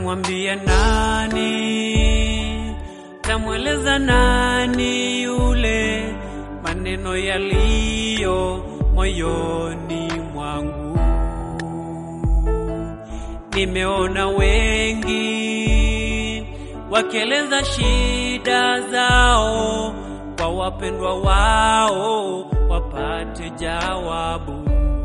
Tamwambia nani? Tamweleza nani yule maneno yaliyo moyoni mwangu? Nimeona wengi wakieleza shida zao kwa wapendwa wao wapate jawabu,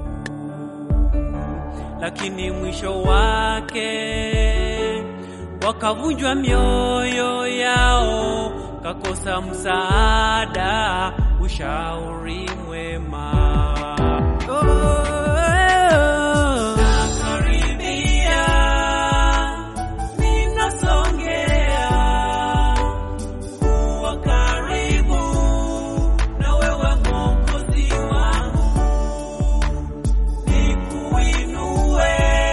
lakini mwisho wake wakavunjwa mioyo yao, kakosa msaada, ushauri mwema. Nakaribia, ninasongea kuwa karibu na wewe Mwokozi wangu, nikuinue,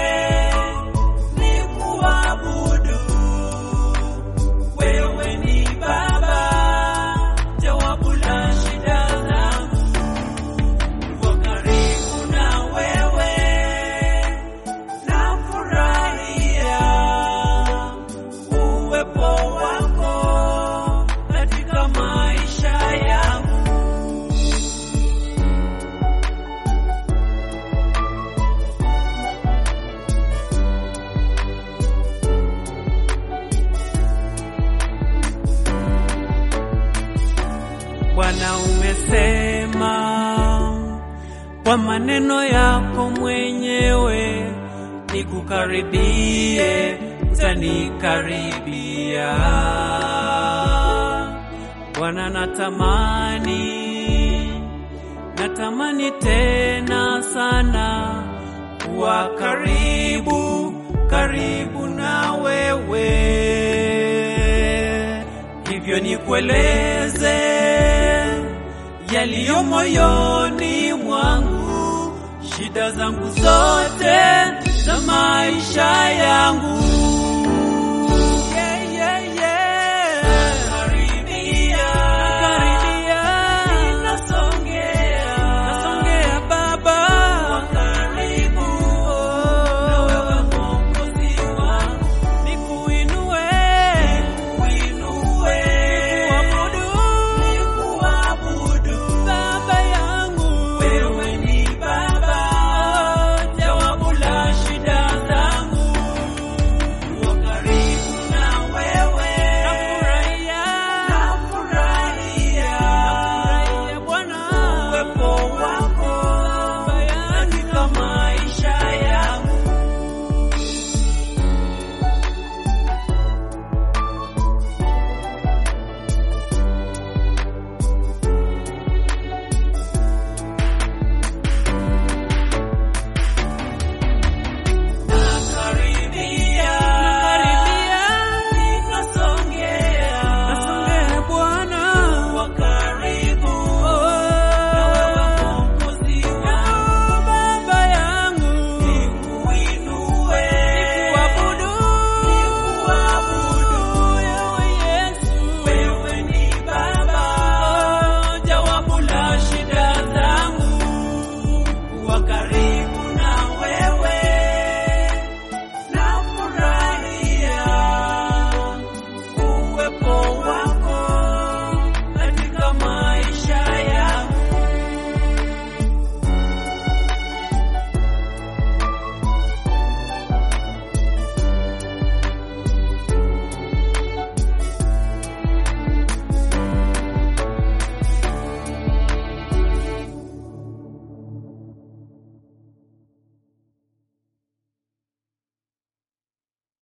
nikuabudu. Wewe ni Baba, jawabu la shida zangu. Kuwa karibu na wewe, nafurahia uwepo wako katika maisha yangu. Bwana, umesema kwa maneno yako mwenyewe, nikukaribie, utanikaribia. Bwana, natamani natamani tena sana kuwa karibu karibu na wewe, hivyo nikueleze yaliyo moyoni mwangu, shida zangu zote za maisha yangu.